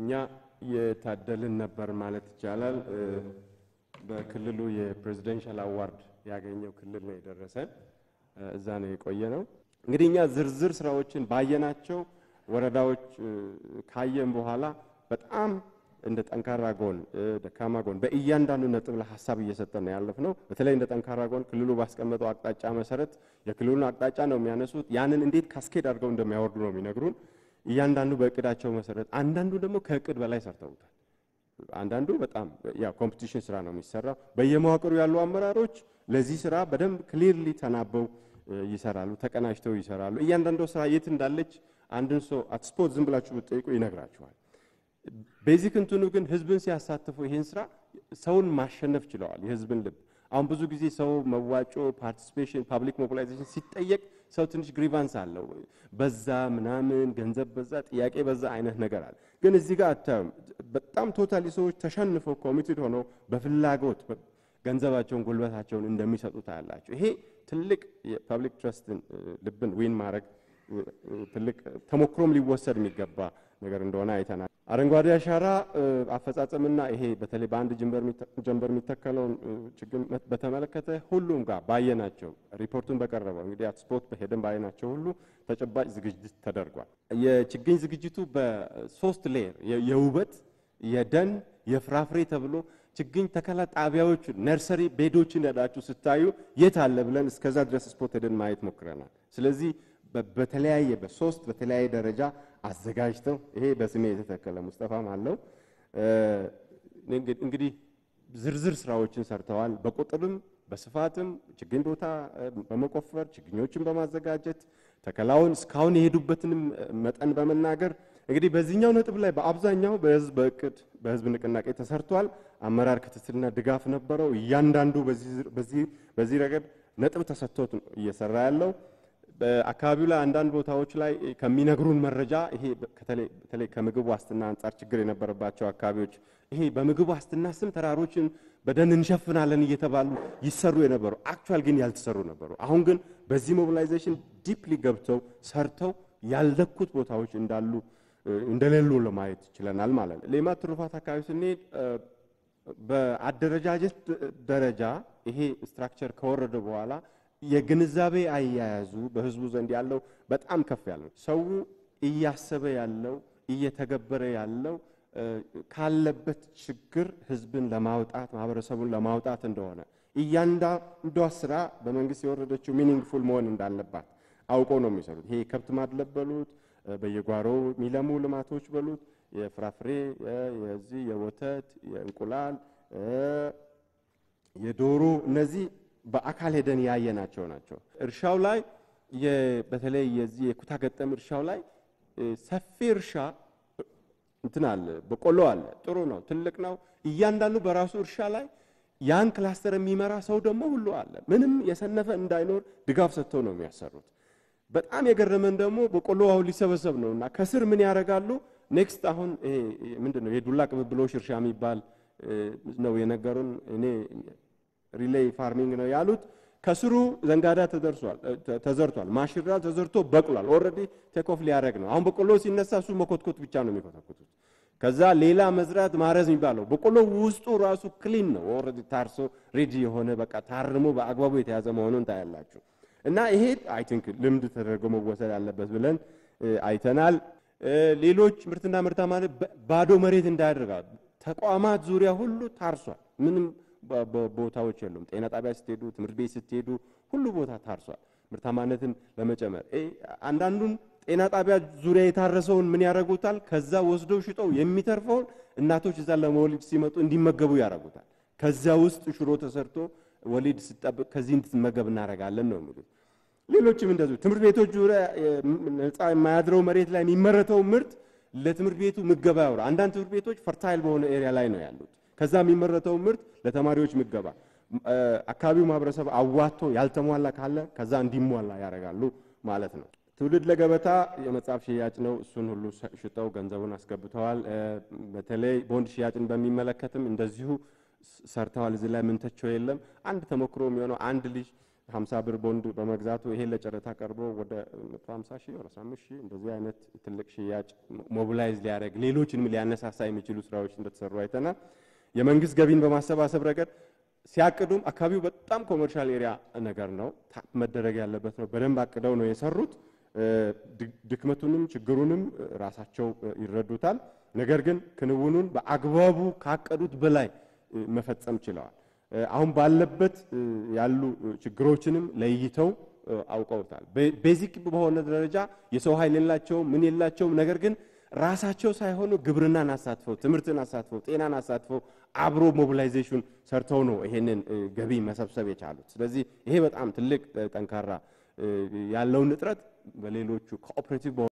እኛ የታደልን ነበር ማለት ይቻላል። በክልሉ የፕሬዚደንሻል አዋርድ ያገኘው ክልል ነው የደረሰን። እዛ ነው የቆየ ነው። እንግዲህ እኛ ዝርዝር ስራዎችን ባየናቸው ወረዳዎች ካየን በኋላ በጣም እንደ ጠንካራ ጎን፣ ደካማ ጎን በእያንዳንዱ ነጥብ ላይ ሀሳብ እየሰጠን ነው ያለፍነው። በተለይ እንደ ጠንካራ ጎን ክልሉ ባስቀመጠው አቅጣጫ መሰረት የክልሉን አቅጣጫ ነው የሚያነሱት። ያንን እንዴት ካስኬድ አድርገው እንደሚያወርዱ ነው የሚነግሩን። እያንዳንዱ በእቅዳቸው መሰረት፣ አንዳንዱ ደግሞ ከእቅድ በላይ ሰርተውታል። አንዳንዱ በጣም ያ ኮምፒቲሽን ስራ ነው የሚሰራው። በየመዋቅሩ ያሉ አመራሮች ለዚህ ስራ በደንብ ክሊርሊ ተናበው ይሰራሉ፣ ተቀናጅተው ይሰራሉ። እያንዳንዱ ስራ የት እንዳለች አንድን ሰው አትስፖት ዝም ብላችሁ ብትጠይቁ ይነግራችኋል። ቤዚክ እንትኑ ግን ህዝብን ሲያሳትፉ ይህን ስራ ሰውን ማሸነፍ ችለዋል። የህዝብን ልብ አሁን ብዙ ጊዜ ሰው መዋጮ፣ ፓርቲሲፔሽን፣ ፓብሊክ ሞቢላይዜሽን ሲጠየቅ ሰው ትንሽ ግሪቫንስ አለው። በዛ ምናምን ገንዘብ በዛ ጥያቄ በዛ አይነት ነገር አለ። ግን እዚህ ጋር አታዩም። በጣም ቶታሊ ሰዎች ተሸንፈው ኮሚትድ ሆነው በፍላጎት ገንዘባቸውን ጉልበታቸውን እንደሚሰጡ ታያላቸው። ይሄ ትልቅ የፐብሊክ ትረስትን ልብን ዊን ማድረግ ትልቅ ተሞክሮም ሊወሰድ የሚገባ ነገር እንደሆነ አይተናል። አረንጓዴ አሻራ አፈጻጸምና ይሄ በተለይ በአንድ ጀንበር የሚተከለውን ችግኝ በተመለከተ ሁሉም ጋር ባየናቸው ሪፖርቱን በቀረበው እንግዲህ አትስፖት በሄደን ባየናቸው ሁሉ ተጨባጭ ዝግጅት ተደርጓል። የችግኝ ዝግጅቱ በሶስት ሌየር የውበት፣ የደን፣ የፍራፍሬ ተብሎ ችግኝ ተከላ ጣቢያዎች ነርሰሪ ቤዶችን ሄዳችሁ ስታዩ የት አለ ብለን እስከዛ ድረስ ስፖት ሄደን ማየት ሞክረናል። ስለዚህ በተለያየ በሶስት በተለያየ ደረጃ አዘጋጅተው ይሄ በስሜ የተተከለ ሙስጠፋም አለው እንግዲህ ዝርዝር ስራዎችን ሰርተዋል። በቁጥርም በስፋትም ችግኝ ቦታ በመቆፈር ችግኞችን በማዘጋጀት ተከላውን እስካሁን የሄዱበትንም መጠን በመናገር እንግዲህ በዚህኛው ነጥብ ላይ በአብዛኛው በህዝብ በእቅድ በህዝብ ንቅናቄ ተሰርቷል። አመራር ክትትልና ድጋፍ ነበረው። እያንዳንዱ በዚህ ረገድ ነጥብ ተሰጥቶት እየሰራ ያለው በአካባቢው ላይ አንዳንድ ቦታዎች ላይ ከሚነግሩን መረጃ ይሄ በተለይ ከምግብ ዋስትና አንጻር ችግር የነበረባቸው አካባቢዎች ይሄ በምግብ ዋስትና ስም ተራሮችን በደን እንሸፍናለን እየተባሉ ይሰሩ የነበሩ አክቹዋል ግን ያልተሰሩ ነበሩ። አሁን ግን በዚህ ሞቢላይዜሽን ዲፕሊ ገብተው ሰርተው ያልለኩት ቦታዎች እንዳሉ እንደሌሉ ለማየት ችለናል ማለት ነው። ሌማት ትሩፋት አካባቢ ስንሄድ በአደረጃጀት ደረጃ ይሄ ስትራክቸር ከወረደ በኋላ የግንዛቤ አያያዙ በህዝቡ ዘንድ ያለው በጣም ከፍ ያለ ነው። ሰው እያሰበ ያለው እየተገበረ ያለው ካለበት ችግር ህዝብን ለማውጣት ማህበረሰቡን ለማውጣት እንደሆነ እያንዳንዷ ስራ በመንግስት የወረደችው ሚኒንግፉል መሆን እንዳለባት አውቀው ነው የሚሰሩት። ይሄ የከብት ማድለብ በሉት፣ በየጓሮው የሚለሙ ልማቶች በሉት፣ የፍራፍሬ የዚህ የወተት የእንቁላል የዶሮ እነዚህ በአካል ሄደን ያየናቸው ናቸው። እርሻው ላይ በተለይ የዚህ የኩታ ገጠም እርሻው ላይ ሰፊ እርሻ እንትን አለ፣ በቆሎ አለ። ጥሩ ነው፣ ትልቅ ነው። እያንዳንዱ በራሱ እርሻ ላይ ያን ክላስተር የሚመራ ሰው ደግሞ ሁሉ አለ። ምንም የሰነፈ እንዳይኖር ድጋፍ ሰጥተው ነው የሚያሰሩት። በጣም የገረመን ደግሞ በቆሎ አሁን ሊሰበሰብ ነው እና ከስር ምን ያደርጋሉ? ኔክስት አሁን ይሄ ምንድን ነው የዱላ ቅብብሎሽ እርሻ የሚባል ነው የነገሩን። እኔ ሪሌይ ፋርሚንግ ነው ያሉት። ከስሩ ዘንጋዳ ተደርሷል ተዘርቷል። ማሽላ ተዘርቶ በቅሏል። ኦልሬዲ ቴክኦፍ ሊያደርግ ነው። አሁን በቆሎ ሲነሳ እሱ መኮትኮት ብቻ ነው የሚኮተኩቱት። ከዛ ሌላ መዝራት ማረዝ የሚባለው በቆሎ ውስጡ ራሱ ክሊን ነው። ኦልሬዲ ታርሶ ሬዲ የሆነ በቃ ታርሞ በአግባቡ የተያዘ መሆኑን ታያላችሁ። እና ይሄ አይ ቲንክ ልምድ ተደርጎ መወሰድ አለበት ብለን አይተናል። ሌሎች ምርትና ምርታማነት ባዶ መሬት እንዳያደርጋል ተቋማት ዙሪያ ሁሉ ታርሷል። ምንም ቦታዎች የሉም። ጤና ጣቢያ ስትሄዱ፣ ትምህርት ቤት ስትሄዱ ሁሉ ቦታ ታርሷል። ምርታማነትን ለመጨመር አንዳንዱን ጤና ጣቢያ ዙሪያ የታረሰውን ምን ያደርጉታል? ከዛ ወስደው ሽጠው የሚተርፈውን እናቶች እዛ ለመወሊድ ሲመጡ እንዲመገቡ ያደርጉታል። ከዛ ውስጥ ሽሮ ተሰርቶ ወሊድ ስጠብቅ ከዚህ እንድትመገብ እናደርጋለን ነው የሚሉት። ሌሎችም እንደዚሁ ትምህርት ቤቶች ዙሪያ ነፃ የማያድረው መሬት ላይ የሚመረተው ምርት ለትምህርት ቤቱ ምገባ ያውራ። አንዳንድ ትምህርት ቤቶች ፈርታይል በሆነ ኤሪያ ላይ ነው ያሉት። ከዛ የሚመረተው ምርት ለተማሪዎች ምገባ አካባቢው ማህበረሰብ አዋጥቶ ያልተሟላ ካለ ከዛ እንዲሟላ ያደርጋሉ ማለት ነው። ትውልድ ለገበታ የመጽሐፍ ሽያጭ ነው። እሱን ሁሉ ሽጠው ገንዘቡን አስገብተዋል። በተለይ ቦንድ ሽያጭን በሚመለከትም እንደዚሁ ሰርተዋል። እዚህ ላይ ምንተቸው የለም። አንድ ተሞክሮ የሚሆነው አንድ ልጅ 50 ብር ቦንድ በመግዛቱ ይሄን ለጨረታ ቀርቦ ወደ 150 ሺህ ወደ 15 ሺህ እንደዚህ አይነት ትልቅ ሽያጭ ሞቢላይዝ ሊያደርግ ሌሎችንም ሊያነሳሳ የሚችሉ ስራዎች እንደተሰሩ አይተናል። የመንግስት ገቢን በማሰባሰብ ረገድ ሲያቅዱም አካባቢው በጣም ኮመርሻል ኤሪያ ነገር ነው፣ ታፕ መደረግ ያለበት ነው። በደንብ አቅደው ነው የሰሩት። ድክመቱንም ችግሩንም ራሳቸው ይረዱታል። ነገር ግን ክንውኑን በአግባቡ ካቀዱት በላይ መፈጸም ችለዋል። አሁን ባለበት ያሉ ችግሮችንም ለይተው አውቀውታል። ቤዚክ በሆነ ደረጃ የሰው ኃይል የላቸውም፣ ምን የላቸውም። ነገር ግን ራሳቸው ሳይሆኑ ግብርናን አሳትፈው፣ ትምህርትን አሳትፈው፣ ጤናን አሳትፈው አብሮ ሞቢላይዜሽን ሰርተው ነው ይሄንን ገቢ መሰብሰብ የቻሉት። ስለዚህ ይሄ በጣም ትልቅ ጠንካራ ያለውን እጥረት በሌሎቹ ኮኦፕሬቲቭ